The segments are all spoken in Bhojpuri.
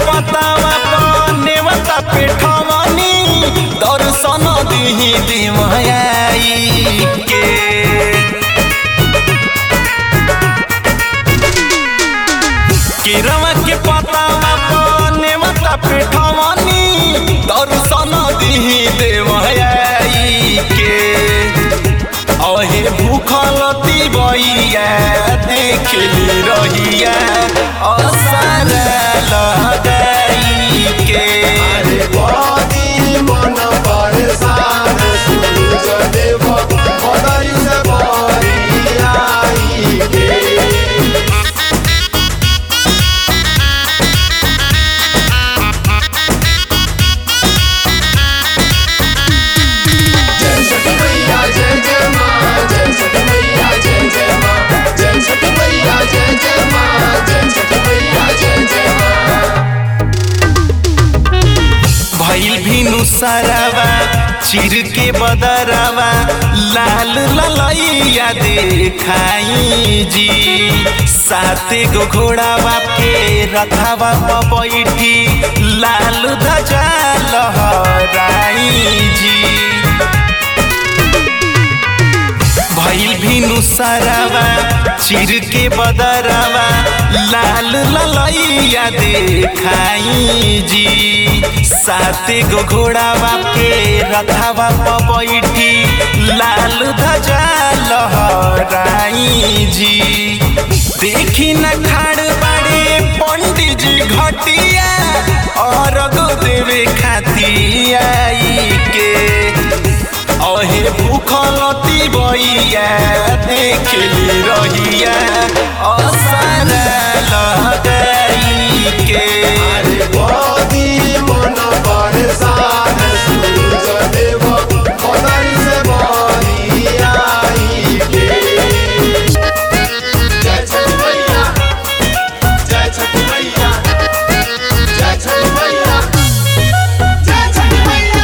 पतावा नेवता पेठवनी दर्शन दिही दिमयाई के केरवा के पतावा नेवता पेठवनी दर्शन दिही देवयाई के अहे भूखल तिबैया देखली रहिया असर लगाई के अरे बड़ी मन परेशान सूरज देव बदरी से बड़ी आई गे जय छठी मैया जय जय माँ जय छठी मैया जय जय माँ जय छठी मैया जय जय माँ जय छठी मैया जय जय माँ भइल भिनु सरवा चिर के बदरवा लाल ललैया देखाई जी साते गो घोड़ा बाप के रथवा पर बैठी लाल ध्वजा लहराई जी भइल भिनु सरवा चिर के बदरवा लाल ललैया देखाई जी साते गो घोड़ा बाप के रथवा पर बैठी लाल ध्वजा लहराई जी देखी न खाड़ बाड़े पंडित जी घटिया और देवे खाती आई के अहे भूखल तिबैया देखली रहिया असर लगाई के अरे बड़ी मन परेशान सूरज देव बदरी से बड़ी आई गे जय छठी मैया जय छठी मैया जय छठी मैया जय छठी मैया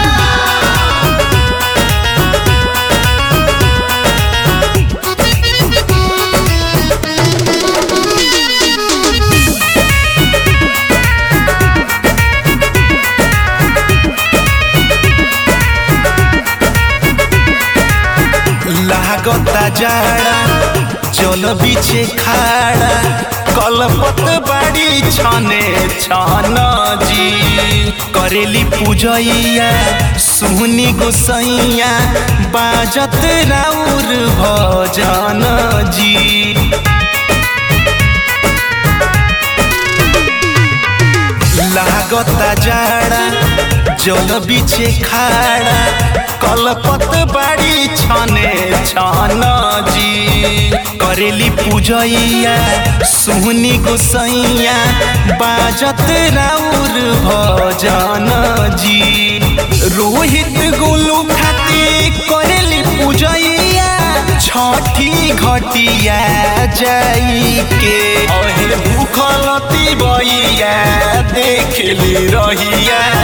लागता जाड़ा जल बिछे खाड़ा कलपत बाड़ी छने छन जी करेली पूजैया सुहनी गोसैया बाजत राउर भजन जी लागता जाड़ा जल बिछे खाड़ा कलपत बाड़ी छने छन जी करेली पूजैया सुहनी गोसैया बाजत राउर भजन जी रोहित गोलू खाती करेली पूजैया छठी घटिया जाई के अहे भूखल तिबैया देखली रहिया